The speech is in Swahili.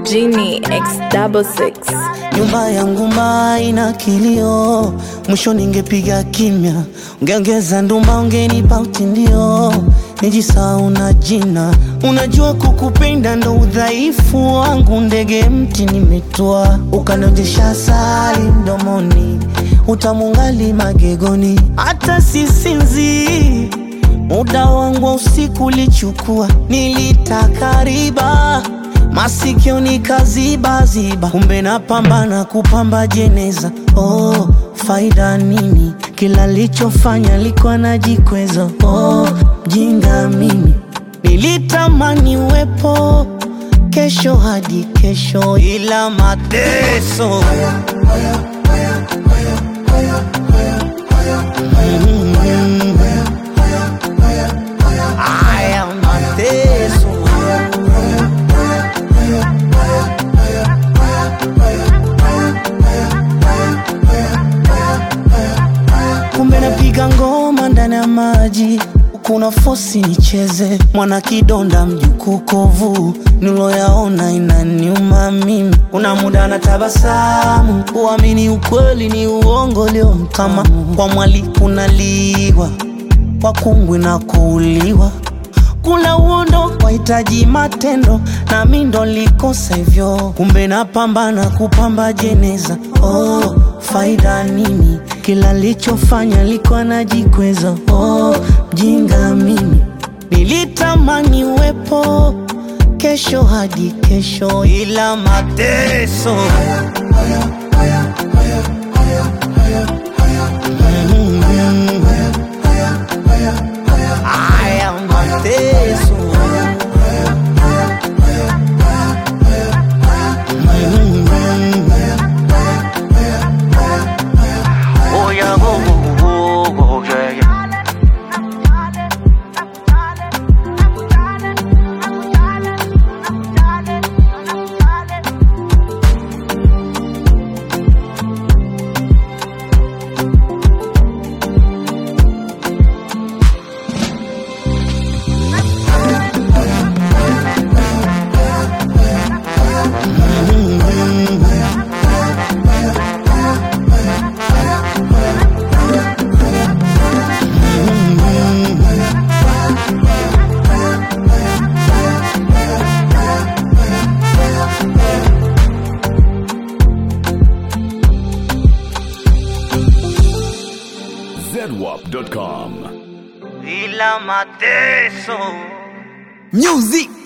Genie X double six. Nyumba yangu ina kilio, mwisho ningepiga kimya, ungeongeza nduma, ungenipa utindio, nijisahau na jina. Unajua kukupenda ndo udhaifu wangu, ndege mti nimetua, ukanionjesha asali mdomoni, utamungali magegoni, hata sisinzi Muda wangu wa usiku ulichukua, nilitaka riba masikio nikazibaziba, kumbe napambana kupamba jeneza. Oh, faida nini? Kila lichofanya likuwa najikweza. Oh, jinga mimi nilitamani uwepo kesho hadi kesho, ila mateso haya mateso kumbe napiga ngoma ndani ya maji kuna fosi nicheze mwana kidonda mjukuu kovu niloyaona inaniuma mimi kuna muda na tabasamu kuamini ukweli ni uongo leo kama kwa mwali kunaliwa kwa kungwi na kuuliwa kula uondo wahitaji matendo na mi ndo likosa hivyo kumbe napambana kupamba jeneza oh, faida nini kila lichofanya likuwa najikweza oh, mjinga mimi nilitamani uwepo kesho hadi kesho ila mateso haya mateso Oh yeah, go go go go, yeah yeah. zedwap.com. ila mateso Music